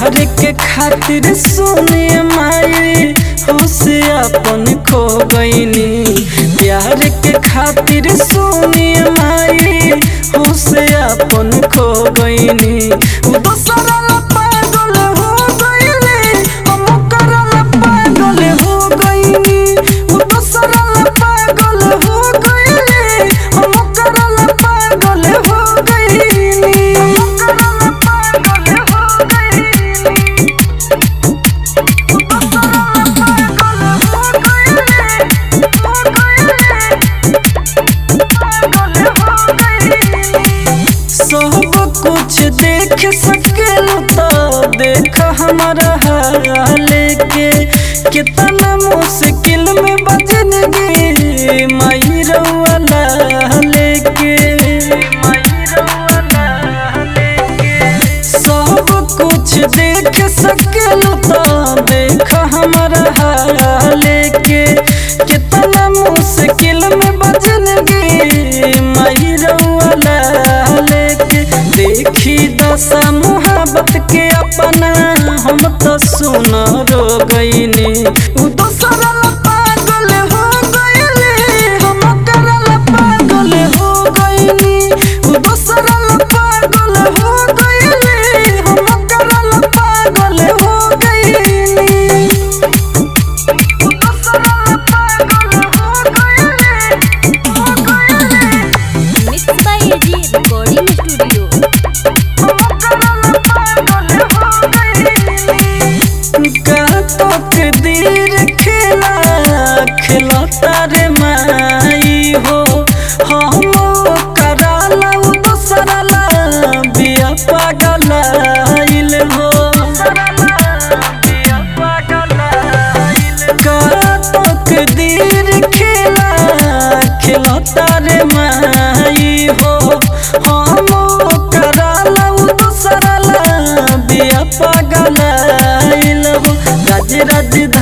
प्यार के खातिर सुने माई होश अपन खो गईनी प्यार के खातिर सुने माई होश अपन खो गईनी उ दोसरा ला पागल हो गईली हम ओकरा ला पागल हो गईनी उ दोसरा ला पागल हो गईली हम ओकरा ला पागल हो गईनी हम ओकरा ला पागल हो गईली सब कुछ देख सकेल तो देख हमारा हाल के कितना मुश्किल में बजनगी माई रउआ लेके सब कुछ देख सकेल तो देख हमारा हाल के कितना मुश्किल में बजनगी माई रउआ लेके देखी दशा मुहब्बत के अपना हम तो सुन रो गईनी उ दोसरा ला पागल हो गईली हम ओकरा ला पागल हो गईनी उ दोसरा ला पागल हो गईली हम ओकरा ला पागल हो गईनी उ दोसरा ला पागल हो गईली हो गईली mix by AG recording studio तकदीर खेला खिलता रे माई हो हम कराला उ दोसरा ला बिया पागल आइल हो का तकदीर खेला खिलता रे माई हो हम कराला उ दोसरा ला बिया पागल आइल हो राज राज